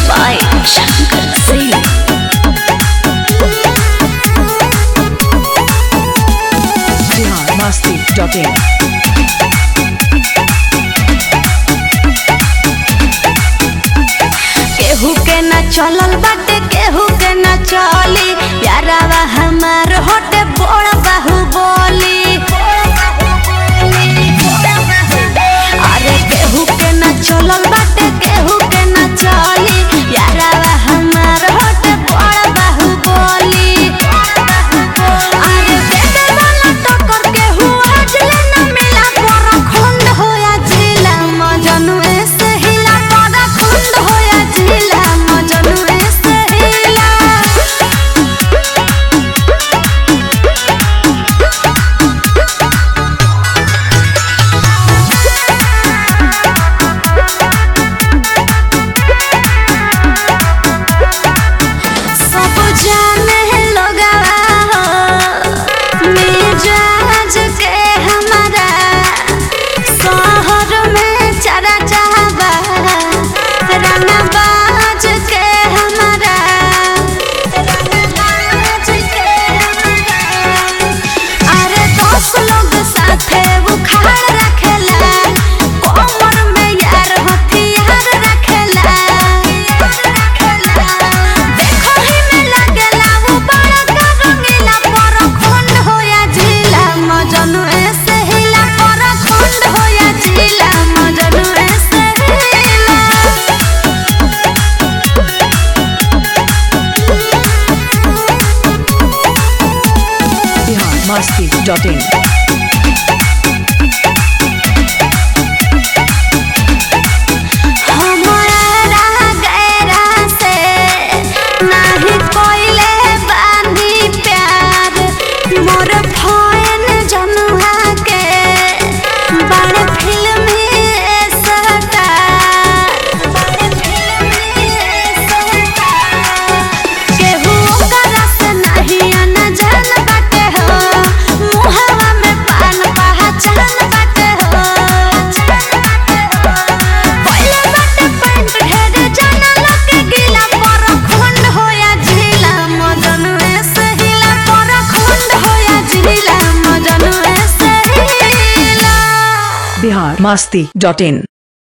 by Shankar Singh. biharmasti.in केहू के न चलल बाटे केहू के न चली प्यारावा हमार होटे बड़ बाहु बोली अरे केहू के न चलल बाटे केहू के न चली प्यारावा हमार होटे बड़ बाहु बोली अरे देवे वाला टक्कर केहू आज ले न मिला पर खुंड होया जिला मजनुए से हिला पर खुंड होया जिला मजनुए से हिला सब जाने लोगवा हो मिजाज के हमारा शहर में चरा चाहबा रंगबाज के हमारा रंगबाज के हमारा अरे दस लोग साथे बुखार रखेला कोमर में यार हथियार रखेला देखो ही में लगेला वो बड़ा का रंगीला पर खुंड होया जिला मजनू ऐसे हिला पर खुंड होया जिला मजनू ऐसे हिला biharmasti.in हमरा गैरा से नाही कोइले बांधी प्यार मोर फैन जनुहा के बड़ फिल्मी स्टार बड़ फिल्मी स्टार केहू ओकरा से नाही अनजान बाटे हो मुहवा में पान पहचान बाटे हो पहिले बाटे पैंट ढेर जाना लगे गीला पर खुंड होया झीला मजनुए से हिला पर खुंड होया झीला मजनुए से हिला biharmasti.in